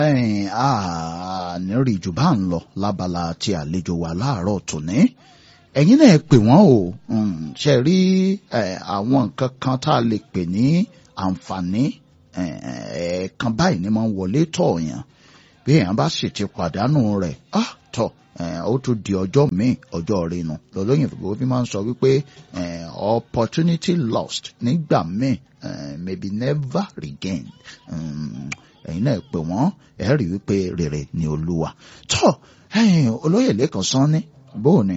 ẹ̀yìn àníríì jù bá ń lọ lábala tí àlejò wa láàárọ̀ tòní ẹ̀yin náà pè wọ́n o ṣe rí àwọn nǹkan kan tá a lè pè ní àǹfààní ẹ̀ẹ̀kan báyìí ni máa ń wọlé tọ̀ọ̀yàn bí èèyàn bá sì ti pàdánù rẹ̀ tọ̀ ó tún di ọjọ́ míì ọjọ́ rinu lọ́lọ́yìn fún mi máa ń sọ wípé opportunity lost nígbà míì maybe never regained ẹ̀yin náà pè wọ́n ẹ̀ rí wípé rere ni olúwa tọ́ olóyè lẹ́kàn sán ní bóò ni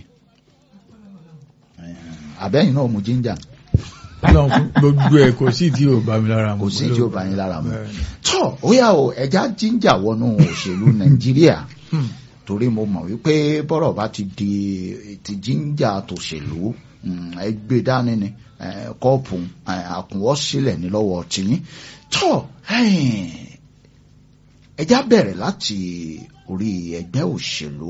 àbẹ́yìn náà mú jíńjà gbogbo ẹ kò sí tí ò bá mi lára mu kò sí tí ò bá yín lára mu tọ́ ó yà ó ẹja jíńjà wọnú òṣèlú nàìjíríà torí mo mọ̀ wípé bọ́rọ̀ bá ti di ti jíńjà tòṣèlú ẹgbẹ́ dání ni kọ́ọ̀pù àkùnwọ́ sílẹ̀ ní lọ́wọ́ tìyín tọ́ ẹja bẹ̀rẹ̀ láti orí ẹgbẹ́ òṣèlú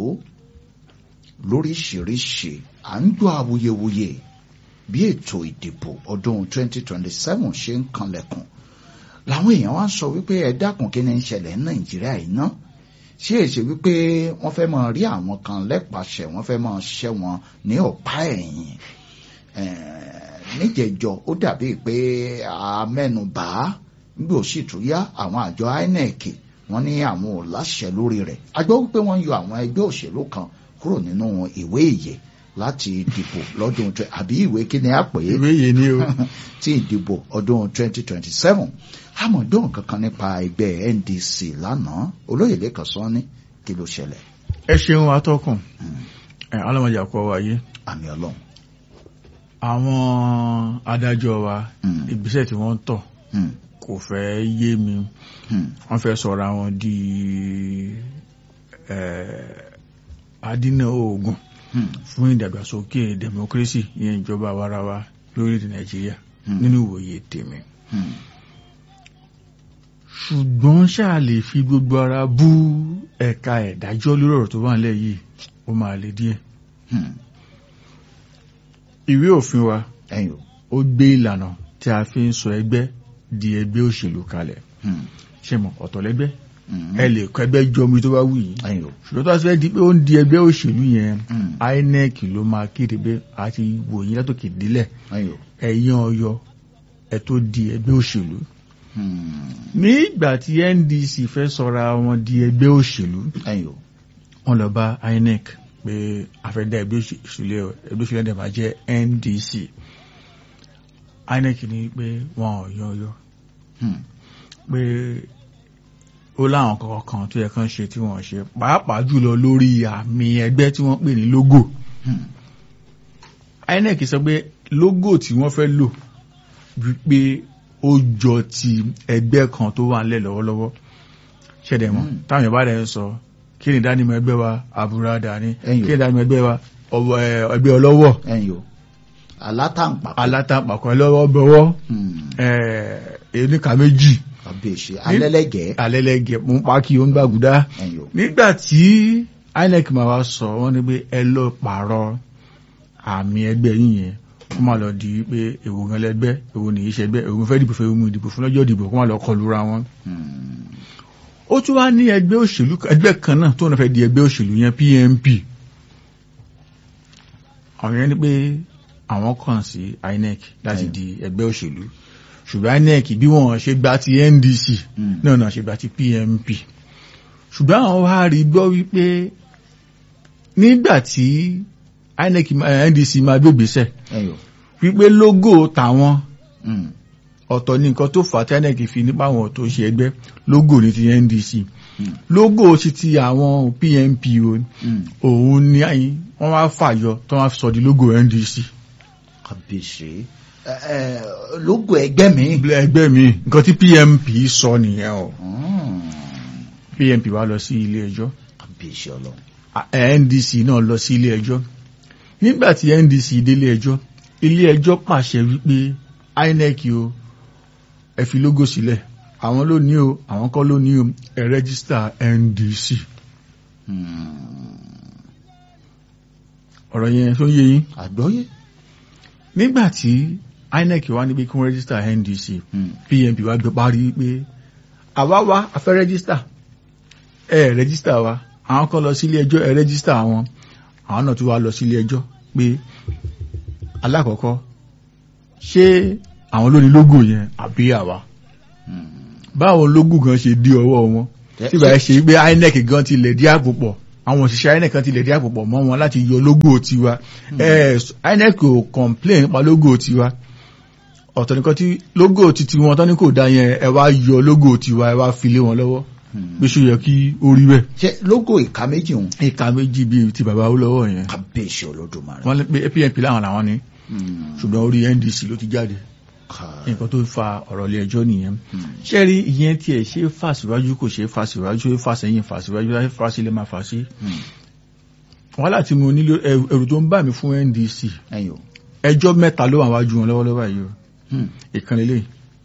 lóríṣiríṣi à ń gbọ́ awuyewuye bí ètò ìdìbò ọdún 2027 ṣe ń kanlẹ̀kùn làwọn èèyàn wá ń sọ wípé ẹ dákun kí ni ń ṣẹlẹ̀ ní nàìjíríà yìí ná ṣé èsì wípé wọ́n fẹ́ máa rí àwọn kan lẹ́pàṣẹ wọ́n fẹ́ máa ṣẹ́ wọn ní ọ̀pá ẹ̀yìn níjẹ̀jọ ó dàbí pé amẹ́nubà nígbà òsì tó yá àwọn àjọ INEC wọ́n ní àwọn ò láṣẹ lórí rẹ̀ a gbọ́ wípé wọ́n yọ àwọn ẹgbẹ́ òṣèlú kan kúrò nínú ìwé ìyè láti dìbò lọ́dún àbí ìwé kí ni a pè é ìwé yìí ni o tí ìdìbò ọdún 2027 àmọ̀dún kankan nípa ẹgbẹ́ NDC lánàá olóyè lẹ́kàn sọ ní kí ló ṣẹlẹ̀. ẹ ṣeun atọ́kùn ẹ ọlọ́mọdé àkọ́ wáyé àmì ọlọ́run. àwọn adájọ́ wa ìgbésẹ̀ tí wọ́n tọ̀ kò fẹ́ yé mi wọ́n fẹ́ sọ̀rọ̀ àwọn di adínà oògùn fún ìdàgbàsókè democracy ìyẹn ìjọba àwarawa lórílẹ̀ nàìjíríà nínú ìwòye tèmi ṣùgbọ́n ṣáà lè fi gbogbo ara bú ẹ̀ka ẹ̀dájọ́ lórí ọ̀rọ̀ tó wà nílẹ̀ yìí ó máa lè díẹ̀ ìwé òfin wa ó gbé ìlànà tí a fi ń sọ ẹgbẹ́ di ẹgbẹ́ òṣèlú kalẹ̀ ṣe mọ̀ ọ̀tọ̀lẹ́gbẹ́ ẹ lè kọ ẹgbẹ́ jọmi tó bá wù yín ṣùgbọ́n tó bá fẹ́ di pé ó ń di ẹgbẹ́ òṣèlú yẹn INEC ló máa kéde pé a ti wò yín látòkè délẹ̀ ẹ̀yin ọyọ ẹ tó di ẹgbẹ́ òṣèlú. nígbà tí NDC fẹ́ sọra wọn di ẹgbẹ́ òṣèlú wọ́n lọ bá INEC pé a fẹ́ dá ẹgbẹ́ òṣèlú ẹgbẹ́ òṣèlú ẹ̀dẹ̀ máa jẹ́ NDC INEC ní pé wọn ò yan ọyọ pé ó láwọn kankan tó yẹ kán ṣe tí wọ́n ṣe pàápàá jùlọ lórí àmì ẹgbẹ́ tí wọ́n pè ní logo INEC sọ pé logo tí wọ́n fẹ́ lò wípé ó jọ ti ẹgbẹ́ kan tó wà nílẹ̀ lọ́wọ́lọ́wọ́ ṣẹ̀dẹ̀ mọ́ táwọn yorùbá rẹ̀ ń sọ kí ni ìdánimọ̀ ẹgbẹ́ wa àbúradà ni kí ni ìdánimọ̀ ẹgbẹ́ wa ẹgbẹ́ ọlọ́wọ́ alátàǹpàkò alátàǹpàkò ẹlọ́wọ́ bọ̀wọ́ oníkà méjì àbèṣe alẹ́lẹ́gẹ̀ẹ́ alẹ́lẹ́gẹ̀ẹ́ mú pákí ó ń gbàgùdá nígbà tí INEC máa wá sọ wọ́n ní pé ẹ lọ pààrọ̀ àmì ẹgbẹ́ yín yẹn kó máa lọ di pé èwo gan lẹ́gbẹ́ èwo nìyí ṣẹgbẹ́ èwo fẹ́ dìbò fẹ́ mú ìdìbò fún lọ́jọ́ ìdìbò kó máa lọ kọlu ra wọn. ó tún wá ní ẹgbẹ́ òṣèlú ẹgbẹ́ kan náà tó ń fẹ́ di ẹgbẹ́ òṣèlú yẹn PNP àwọn yẹn ní pé àwọn kàn sí INEC láti di ẹgbẹ́ òṣèlú ṣùgbọ́n INEC bí wọ́n ṣe gba ti NDC náà náà ṣe gba ti PNP ṣùgbọ́n àwọn wá rí gbọ́ wípé nígbà tí INEC NDC máa gbégbèsẹ̀ wípé lógò tàwọn ọ̀tọ̀ ní nǹkan tó fà á tí INEC fi nípa àwọn tó ṣe ẹgbẹ́ lógò ní ti NDC lógò sí ti àwọn PNP òun ni wọ́n wá fàyọ tó wá sọ di lógò NDC. kàbíyèsí lógò ẹgbẹ́ mi. ẹgbẹ́ mi nǹkan tí PNP sọ nìyẹn o PNP wá lọ sí ilé ẹjọ́ kàbíyèsí ọlọ́run. NDC náà lọ sí ilé ẹjọ́ nígbà tí NDC délé ẹjọ́ ilé ẹjọ́ pàṣẹ wípé INEC o ẹ fi lógò sílẹ̀ àwọn ló ní o àwọn kọ́ ló ní o ẹ rẹ́gísítà NDC. ọ̀rọ̀ yẹn tó yé yín. àgbọ́yé. nígbà tí INEC wá níbi kí wọ́n rẹ́gísítà NDC PNP wá gbé parí pé àwa wá a fẹ́ rẹ́gísítà ẹ rẹ́gísítà wa àwọn kan lọ sílé ẹjọ́ ẹ rẹ́gísítà wọn àwọn náà tún wá lọ sílé ẹjọ́ pé alákọ̀ọ́kọ́ ṣé àwọn ló ní lógò yẹn àbí àwa báwo lógò gan ṣe dí ọwọ́ wọn tí bàá ṣe pé INEC gan ti lè dí àpò pọ̀ àwọn òṣìṣẹ́ INEC kan ti lè dí àpò pọ̀ mọ́ wọn láti yọ lógò tiwa ẹ INEC ò complain nípa lógò tiwa ọ̀tọ̀ nìkan tí lógò titi wọn tán ní kò dá yẹn ẹ wá yọ lógò tiwa ẹ wá fi lé wọn lọ́wọ́ bí ṣe yẹ kí ó rí bẹ́ẹ̀. ṣe lógò ìka méjì òun ìka méjì bíi ti bàbá Awólọ́wọ̀ yẹn kábíyèsí olódùmarè. wọ́n lé pé PNP láwọn làwọn ní Hmm. ṣùgbọ́n orí NDC ló ti jáde Ká- nǹkan tó fa ọ̀rọ̀ ilé ẹjọ́ nìyẹn ṣé rí ìyẹn tiẹ̀ ṣe é fà síwájú kò ṣe é fà síwájú ṣe é fà sẹ́yìn fà síwájú láti fà sílẹ̀ máa fà sí. Hmm. wọ́n láti mo nílò ẹrù ẹrù tó ń bà mí fún NDC ẹ̀yin o. ẹjọ́ mẹ́ta ló wà wájú wọn lọ́wọ́lọ́wọ́ yìí o Hmm. ìkan lélẹ̀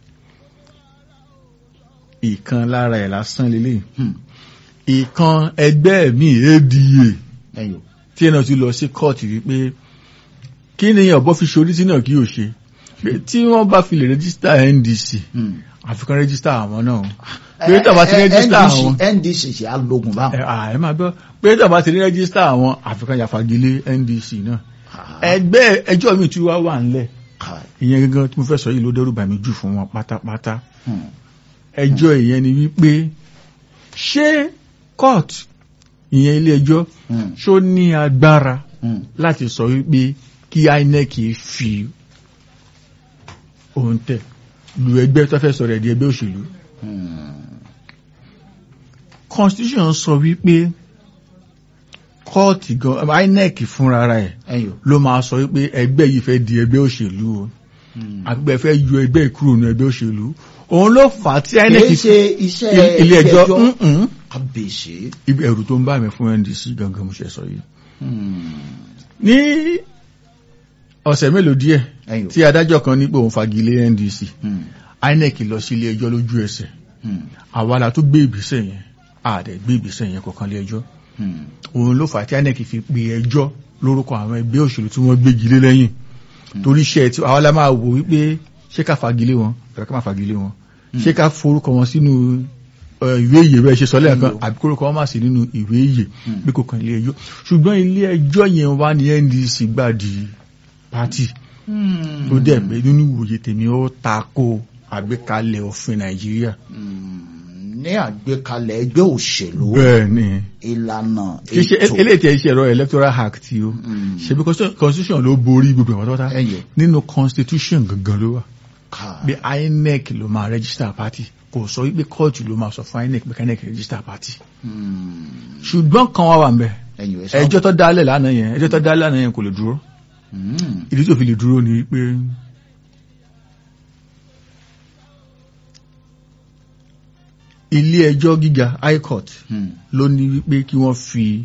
ìkan lára ẹ̀ lásán lélẹ̀ Hmm. ìkan ẹgbẹ́ mi ADA ẹ̀yin o. tí ẹ̀ náà ti lọ sí kóòtù wípé kí ni ọ̀bọ fi ṣorí tí náà kí o ṣe pé tí wọ́n bá fi lè rẹ́gísítà NDC Hmm. àfikún rẹ́gísítà àwọn náà pé tàbá ti rẹ́gísítà àwọn NDC NDC ṣe alógun báwọn. ẹ à, ẹ máa gbọ́ pé tàbá ti rẹ́gísítà àwọn àfikún yàfagilé NDC náà ẹgbẹ́ ẹjọ́ mi tí wá wà ńlẹ̀ Ká- ìyẹn gangan tí mo fẹ́ sọ yìí ló dẹ́rù bà mí jù fún wọn pátápátá Hmm. ẹjọ́ ìyẹn ni wípé ṣé court ìyẹn ilé ẹjọ́ Hmm. ṣó ní agbára Hmm. láti sọ wípé kí INEC fi ohun tẹ̀ lu ẹgbẹ́ tó fẹ́ sọ̀rọ̀ ẹ̀ di ẹgbẹ́ òṣèlú Hmm. constitution sọ wípé kóòtù gan INEC fúnra ẹ̀ ẹ̀yin o. ló máa sọ wípé ẹgbẹ́ yìí fẹ́ di ẹgbẹ́ òṣèlú o Hmm. àgbẹ̀ fẹ́ yọ ẹgbẹ́ ìkúrò ní ẹgbẹ́ òṣèlú òun ló fà á tí INEC kìí ṣe iṣẹ́ il- ilé ẹjọ́ mm-mm. kábíyèsí. ibi ẹ̀rù tó ń bá mi fún NDC gangan mo ṣe sọ yìí Hmm. ní ọ̀sẹ̀ mélòó díẹ̀ ẹ̀yin o. tí adájọ́ kan ní pé òun fagilé NDC Hmm. INEC lọ sí ilé ẹjọ́ lójú ẹsẹ̀ Hmm. àwa la tó gbé ìgbésẹ̀ yẹn àdẹ̀ gbé ìgbésẹ̀ yẹn kọ̀ọ̀kan lé ẹjọ́ Hmm. òun ló fà á tí INEC fi pe ẹjọ́ lórúkọ àwọn ẹgbẹ́ òṣèlú tí wọ́n gbégi lé lẹ́yìn torí iṣẹ́ tí àwa la máa wò wípé ṣé ká fagilé wọn tàbí ká má fagilé wọn ṣé ká forúkọ wọn sínú ẹ, ìwé ìyè bẹ́ẹ̀ ṣe sọ lẹ́ẹ̀kan àbí kórúkọ wọn má sí nínú ìwé ìyè bí kò kàn ilé ẹjọ́ ṣùgbọ́n ilé ẹjọ́ yẹn wá ní NDC gbà di pátì Hmm. ó dẹ̀ pé nínú ìwòye tèmi ó tako àgbékalẹ̀ òfin Nàìjíríà Hmm. ní àgbékalẹ̀ ẹgbẹ́ òṣèlú bẹ́ẹ̀ ni ìlànà kì í ṣe ètò eléyìí tí ẹ ṣe ẹ̀rọ electoral act yìí o Hmm. ṣebí constitution- constitution ló borí gbogbo ìwọ̀n tọ́ta ẹ̀yin nínú constitution gangan ló wà ká bí INEC ló máa register party kò sọ wípé kóòtù ló máa sọ fún INEC pé INEC register party Hmm. ṣùgbọ́n kan wá wà ń bẹ̀ ẹ̀yin ẹ̀ sọ. ẹjọ́ tó dálẹ̀ lánàá yẹn ẹjọ́ tó dálẹ̀ lánàá yẹn kò lè dúró Hmm. ìdí tó fi lè dúró ni pé ilé ẹjọ́ gíga high court Hmm. ló ní wípé kí wọ́n fi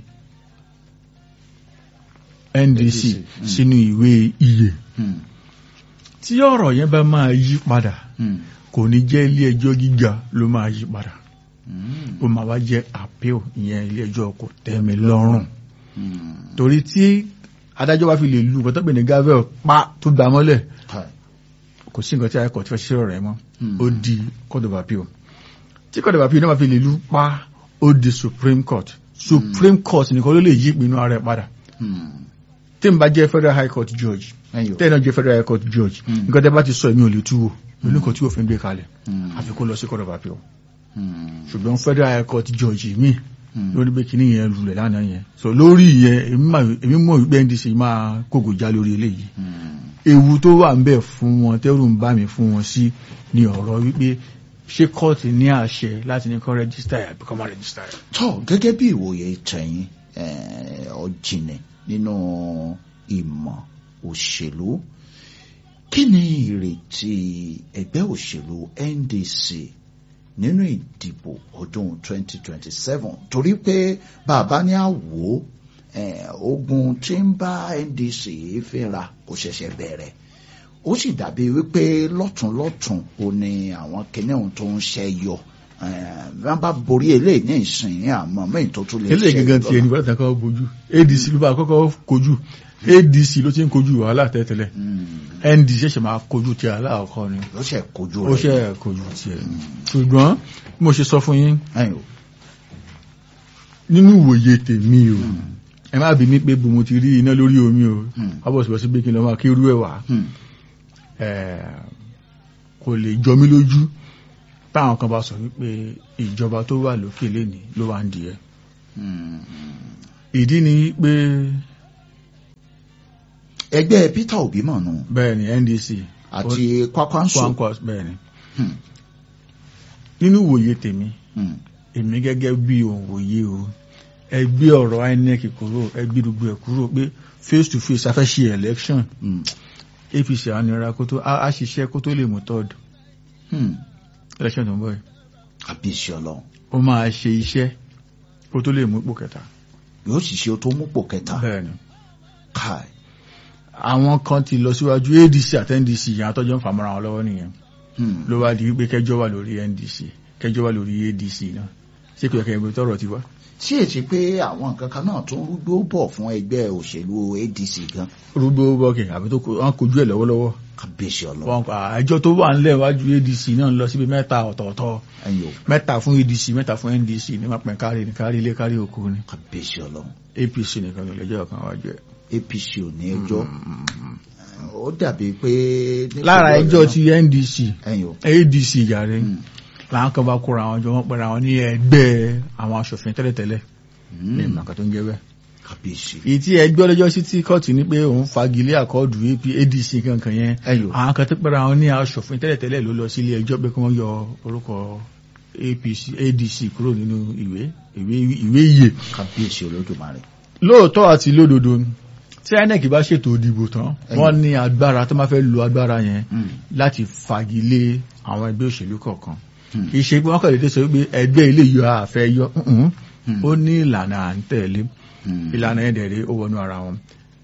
NDC Mm. sínú ìwé iye Hmm. tí ọ̀rọ̀ yẹn bá máa yí padà Hmm. kò ní jẹ́ ilé ẹjọ́ gíga ló máa yí padà Hmm. ó máa wá jẹ́ appeal ìyẹn ilé ẹjọ́ kò tẹ́mi lọ́rùn Hmm. torí tí adájọ́ bá fi lè lu bọ́tọ́pẹ̀ ní gavel pa tó gbà mọ́lẹ̀ Ká- kò sí nǹkan tí a kọ̀ tí fẹ́ ṣe ọ̀rọ̀ ẹ̀ mọ́ Hmm. ó di court of appeal tí court of appeal náà bá fi lè lu pa ó di supreme court supreme court nìkan ló lè yí ìpinnu ara ẹ̀ padà Hmm. tí n bá jẹ́ federal high court judge ẹ̀yin o. tẹ́ẹ̀ náà jẹ́ federal high court judge Hmm. nǹkan tẹ́ bá ti sọ èmi ò lè tú wò oníkan tí òfin gbé kalẹ̀ Hmm. àfi kó lọ sí court of appeal Hmm. ṣùgbọ́n federal high court judge mi Hmm. lórí pé kíní yẹn lulẹ̀ lánàá yẹn so lórí yẹn èmi mà- èmi mọ̀ wípé ndc máa kókò já lórí eléyìí Hmm. ewu tó wà ń bẹ fún wọn tẹ́rù ń bá mi fún wọn sí ni ọ̀rọ̀ wípé ṣé kóòtù ní àṣẹ láti ní kó rẹ́gísítà ẹ̀ àbí kó má rẹ́gísítà ẹ̀. tọ́ gẹ́gẹ́ bí ìwòye tẹ̀yìn ọ̀jìnì nínú ìmọ̀ òṣèlú kí ni ìrètí ẹgbẹ́ òṣèlú NDC nínú ìdìbò ọdún 2027 torí pé bàbá ní àwò eh, ogun tí ń bá NDC fínra kò ṣẹ̀ṣẹ̀ bẹ̀rẹ̀ ó sì dàbí wípé lọ́tùnlọ́tùn ò ní àwọn kìnìún tó ń ṣe yọ wọ́n bá borí eléyìí ní ìsìn àmọ́ mẹ́yìn tó tún lè eléyìí gangan tiẹ̀ ní bọ́lá kan kojú adc ló bá kọ́kọ́ kojú adc ló ti ń kojú wàhálà tẹ́tẹ́lẹ̀ ndc ṣẹ̀ṣẹ̀ máa kojú ti aláàkọ́ ni ló ṣe kojú ó rẹ̀ ṣe kojú tiẹ̀ ṣùgbọ́n bí mo ṣe sọ fún yín ẹ̀yìn o nínú ìwòye tèmi o ẹ má bí mi pé bò mo ti rí iná lórí omi o Hmm. ọbọ̀sibọ̀sí pé kí n lọ máa kérú ẹ̀ wá Hmm. Eh, kò lè jọ mí lójú táwọn kan bá sọ wípé ìjọba tó wà lókè lénìí ló wà ń di ẹ Hmm. ìdí ni pé ẹgbẹ́ Peter Obi mọ̀ nù bẹ́ẹ̀ ni NDC àti Kwakwanso Kwankwas bẹ́ẹ̀ ni Hmm. nínú ìwòye tèmi Hmm. èmi gẹ́gẹ́ bí òǹwòye o ẹgbẹ́ ọ̀rọ̀ INEC kúrò ẹgbẹ́ gbogbo ẹ̀ kúrò pé face to face afẹ́ ṣe election Hmm. APC ànira kó tó á ṣiṣẹ́ kó tó lè mú third Hmm. election tó ń bọ̀ yìí àbíṣe Ọlọ́run ó máa ṣe iṣẹ́ kó tó lè mú ipò kẹta yóò sì ṣe o tó mú pò kẹta bẹ́ẹ̀ ni káì àwọn kan ti lọ síwájú ADC àti NDC yẹn àtọ́jọ́ ń fàmọ́ra wọn lọ́wọ́ nìyẹn Hmm. ló wá di wípé kẹjọ wà lórí NDC kẹjọ wà lórí ADC náà ṣé kò yẹ kẹ́ ibi tọ́rọ̀ ti wá. tí èsì pé àwọn nǹkan kan náà tún rúgbó bọ̀ fún ẹgbẹ́ òṣèlú ADC gan rúgbó bọ́ọ̀kì àbí tó wọn kojú ẹ̀ lọ́wọ́lọ́wọ́ àbíṣe Ọlọ́run wọn pa àjọ tó wà nílẹ̀ wájú ADC náà ń lọ síbi mẹ́ta ọ̀tọ̀ọ̀tọ̀ ẹ̀yìn o mẹ́ta fún ADC mẹ́ta fún NDC ní máa pẹ̀ kárí ní kárí ilé kárí òkú ni àbíṣe Ọlọ́run APC nìkan ló lẹ́jọ́ kan wájú ẹ̀. APC ò ní ẹjọ́ ó dàbí pé nípínlẹ̀ lára Ọ̀yọ́ ẹjọ́ náà- ti NDC ẹ̀yìn o ADC yàrá Hmm. làwọn kan bá kóra àwọn jọ wọn pẹ̀lú àwọn ní ẹgbẹ́ àwọn aṣòfin tẹ́lẹ̀tẹ́lẹ̀ ní Hmm. ìmọ̀ọ́ká tó ń jẹ́ bẹ́ẹ̀. àbíṣe èyí tí ẹgbẹ́ ọlọ́jọ́ sí tí kóòtù ní pé òun fagilé àkọọ́dù AP ADC kankan yẹn ẹ̀yìn o àwọn kan tó pẹ̀lú àwọn ní aṣòfin tẹ́lẹ̀tẹ́lẹ̀ ló lọ sí ilé ẹjọ́ pé kí wọ́n yọ orúkọ APC ADC kúrò nínú ìwé ìwé ìwé iye àbíṣe Olódùmarè lóòótọ́ àti lódodo tí INEC bá ṣètò ìdìbò tán Ẹ̀yìn. wọ́n ní agbára tó máa fẹ́ lo agbára yẹn Hmm. láti fagilé àwọn ẹgbẹ́ òṣèlú kọ̀ọ̀kan Hmm. kì í ṣe pé wọ́n kàn lè dé sọ pé ẹgbẹ́ ilé yọ àfẹ́ yọ ǹǹ. Hmm. ó ní ìlànà à ń tẹ̀lé Hmm. ìlànà ẹ̀dẹ̀rẹ̀ ó wọnú ara wọn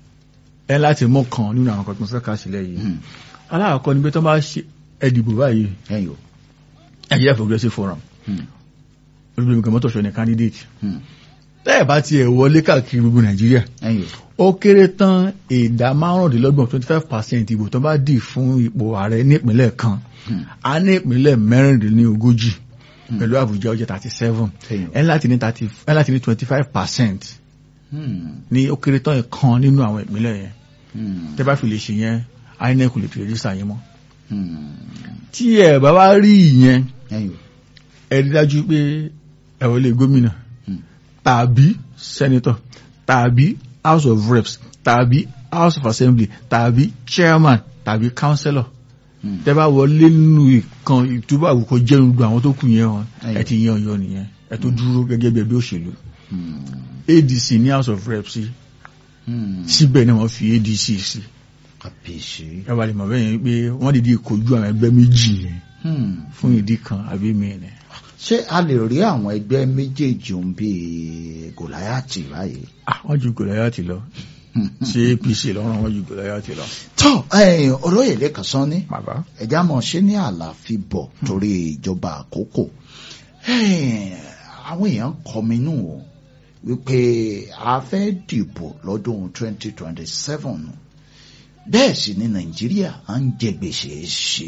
ẹ láti mú kan nínú àwọn kan tó ń fẹ́ kà sílẹ̀ yìí Hmm. aláàkọ́ ni pé tó bá ṣe ẹdìbò báyìí ẹ̀yìn o Nigeria Progressive Forum Hmm. olùgbèmí kan mọ́tòṣọ́ ní candidate Hmm. tẹ́ẹ̀ bá tiẹ̀ wọlé káàkiri gbogbo Nàìjíríà ẹ̀yìn o ó kéré tán ìdá márùndínlọ́gbọ̀n twenty five percent ìbò tó bá dì fún ipò ààrẹ nípínlẹ̀ kan Hmm. a ní ìpínlẹ̀ mẹ́rìndínlógójì pẹ̀lú Àbújá ó jẹ́ thirty seven ẹ̀yìn o ẹ láti ní thirty ẹ láti ní twenty five percent Hmm. ní ó kéré tán ìkan nínú àwọn ìpínlẹ̀ yẹn Hmm. tẹ́ bá fi lè ṣe yẹn INEC lè fi rẹ́jísà yín mọ́ Hmm. tí ẹ bá wá rí ìyẹn ẹ̀yìn o ẹ rí dájú pé ẹ wọlé gómìnà Hmm. tàbí senator tàbí house of reps tàbí house of assembly tàbí chairman tàbí councillor Hmm. tẹ́ bá wọlé nínú ìkan ìtúbà àwùkọ jẹun gbogbo àwọn tó kù yẹn wọn Ẹ̀yìn. ẹ ti yan ọyọ nìyẹn ẹ tó dúró gẹ́gẹ́ bí ẹgbẹ́ òṣèlú Hmm. ADC ní house of reps sí Hmm. síbẹ̀ ni wọ́n fi ADC sí àbíṣe ẹ wà lè mọ̀ bẹ́ẹ̀ yẹn pé wọ́n dìde kojú àwọn ẹgbẹ́ méjì yẹn Hmm. fún ìdí kan àbí mìíràn ṣé a lè rí àwọn ẹgbẹ́ méjèèjì ń bí gòláyàtì báyìí. àwọn ju Gòláyátì lọ ṣé APC lọ́rùn wọn ju Gòláyátì lọ. tọ́ ẹ̀yìn olóyè lẹ́kàn sán ní bàbá ẹ̀já mọ̀ ṣé ní àlàáfíà bọ̀ torí ìjọba àkókò Ẹ̀yìn, àwọn èèyàn kọminú o wípé a fẹ́ dìbò lọ́dún 2027 bẹ́ẹ̀ sì ni Nàìjíríà à ń jẹ gbèsè ṣe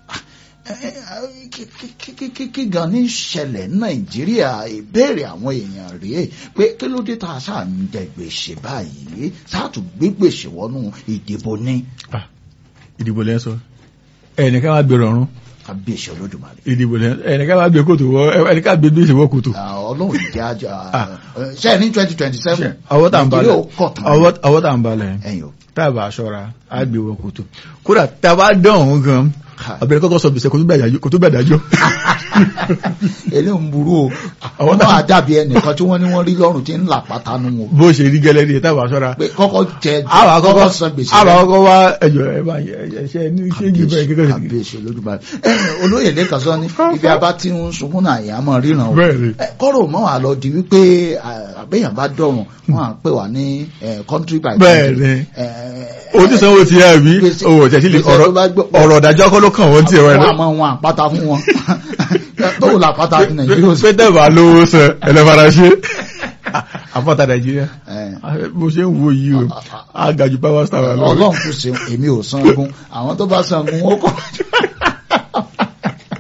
kí gan ní ṣẹlẹ̀ Nàìjíríà ìbéèrè àwọn èèyàn rèé pé kí ló dé tá a ṣáà ń jẹ gbèsè báyìí sáàtù gbé gbèsè wọnú ìdìbò ní ìdìbò lẹ́ sọ ẹnìkan máa gbèrò ọ̀run kábíyèsí Olódùmarè. ìdìbò lẹ́ ẹnìkan máa gbé kòtò wọ ẹnìkan gbé gbèsè wọ kòtò. Ah, Ọlọ́run ìjà àjà ṣe ní twenty twenty seven ọwọ́ tá à ń balẹ̀ Nàìjíríà ó kọ̀ tán ọwọ́- ọwọ́ tá à ń balẹ̀ ẹ̀yìn o tá a bá aṣọra á gbé wọ kòtò kódà tá a bá dán òun gan Ha. abẹ́rẹ́ kọ́kọ́ sọ gbèsè kò tó bẹ̀ dájọ́. eléyìí ń burú o Àwọn wọ́n tá- máa dàbí ẹnìkan tí wọ́n ní wọ́n rí lọ́rùn tí ń là pátánù wọn bó ṣe rí gẹ́lẹ́ ní tá a bá aṣọra. pé kọ́kọ́ jẹ àwa kọ́kọ́ san gbèsè àwa rẹ̀. kọ́kọ́ wá ẹjọ́ ẹ bá ẹṣẹ́ ní ṣéǹgì bẹ́ẹ̀ kékeré sí. kábíyèsí Olódùmarè ẹ̀yìn olóyè lẹ́kàn sọ ní ibi abá tí ń sunkún náà ìyá mọ̀ ríran o bẹ́ẹ̀ ni Ẹ, kọ́rọ̀ mọ́ wà lọ di wípé à, àbẹ́yàn bá dọ̀rùn wọ́n à pè wá ní eh, country by bẹ́ẹ̀ country. ni Eh, onísanwó ti yá mi Gbèsè- owó ọ̀tẹ̀ sí lè gbèsè tó bá gbọ́- ọ̀rọ̀ ọ̀dájọ́ kọ́ ló kàn wọ́n ti ẹ̀wọ̀n wọ́n ẹ̀dọ́. àmọ́ wọn àpáta fún wọn tóun là pátá ti Nàìjíríà ó sì. pété bá lówó sẹ ẹlẹ́fara ṣe àpáta nàìjíríà Eh, bó ṣe ń wo yìí o àgàjù power star wà lọ́wọ́. Ọlọ́run kù sí èmi ò sangun àwọn tó bá sangun ó kọ́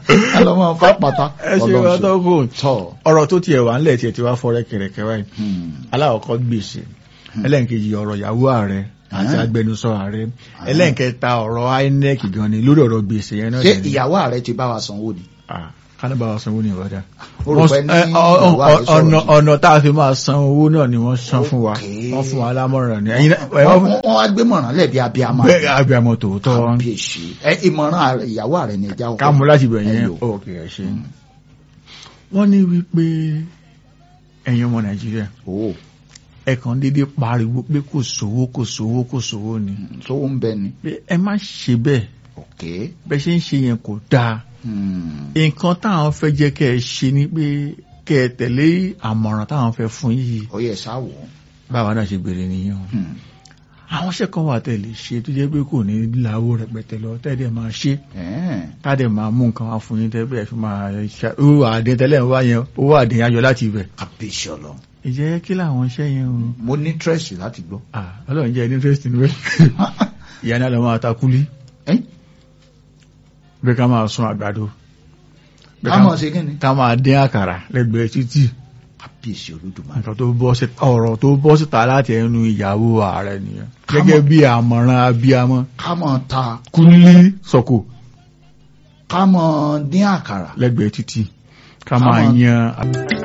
lọ́mọ fápátá ẹ ṣe wọn tó kù tọ́ ọ̀rọ̀ tó tiẹ̀ wà ńlẹ̀ tiẹ̀ ti wá fọ́rẹ́ kẹ̀rẹ̀kẹ̀ báyìí Hmm. aláwọ̀kọ́ gbèsè ẹlẹ́nkejì ọ̀rọ̀ ìyàwó ààrẹ àti Ah. agbẹnusọ ààrẹ ẹlẹ́nkẹta ọ̀rọ̀ INEC gan ni lórí ọ̀rọ̀ gbèsè yẹn náà ṣé dẹ̀ ni. ìyàwó ààrẹ ti bá wa sanwó ni Ah, kánábà wa sanwó ní ìwádà Mo rò pé ní Ẹ, ọ- ọ- ìyàwó ààrẹ sọ̀rọ̀ ọ̀nà sí. ọ̀nà tá a fi máa san owó náà ni wọ́n san fún wa Okay. wọ́n fún wa lámọ̀ràn ni ẹ̀yin náà- ẹ, wọ́n wọ́n- wọ́n wá gbé mọ̀ràn lẹ́bi abiyamọ bẹ́ẹ̀ abiyamọ tòótọ́ kábíyèsí ẹ ìmọ̀ràn ààrẹ- ìyàwó ààrẹ ni ìjà ká mú láti bẹ̀ yẹn Ẹyọ. ok ẹ ṣe wọ́n ní wípé ẹ̀yin ọmọ nàìjíríà o ẹ kàn déédéé pariwo pé kò sówó kò sówó kò sówó ni sówó ń bẹ ni pé ẹ má ṣe bẹ́ẹ̀ ok bẹ́ẹ̀ ṣe ń ṣe yẹn kò dáa Hmm. nǹkan táwọn fẹ́ jẹ́ kẹ́ ẹ ṣe ni pé kẹ́ ẹ tẹ̀lé àmọ̀ràn táwọn fẹ́ fún yìí ó yẹ sáwọ báwa náà ṣe béèrè nìyẹn o àwọn iṣẹ́ kan wà tẹ̀lé ṣe tó jẹ́ pé kò ní láwó rẹpẹtẹ lọ tẹ́lẹ̀ máa ṣe tádẹ̀ máa mú nǹkan wá fún yín tẹ́lẹ̀ fi máa ṣe owó àdín tẹ́lẹ̀ ń wá yẹn owó àdín ayọ̀ láti ibẹ̀. kábíyèsí ọlọ́run ìjẹ́ kí làwọn iṣẹ́ yẹn o. mo ní tírẹ̀sì láti gbọ́ Ah, ọlọ́run jẹ́ ní interest nínú ẹ̀ ìyá náà lọ máa ta kúlí Ẹ́, bí ká máa sun àgbàdo bí ká mọ̀ ṣe kí ni ká máa dín àkàrà lẹ́gbẹ̀ẹ́ títì kábíyèsí olódùmarè nǹkan tó bọ́ sí ọ̀rọ̀ tó bọ́ síta láti ẹnu ìyàwó ààrẹ nìyẹn Ká mọ̀- gẹ́gẹ́ bí àmọ̀ràn abiyamọ ká mọ̀ ta kúlí sọ̀kò ká mọ̀ dín àkàrà lẹ́gbẹ̀ẹ́ títì ká Ká máa mọ̀- yan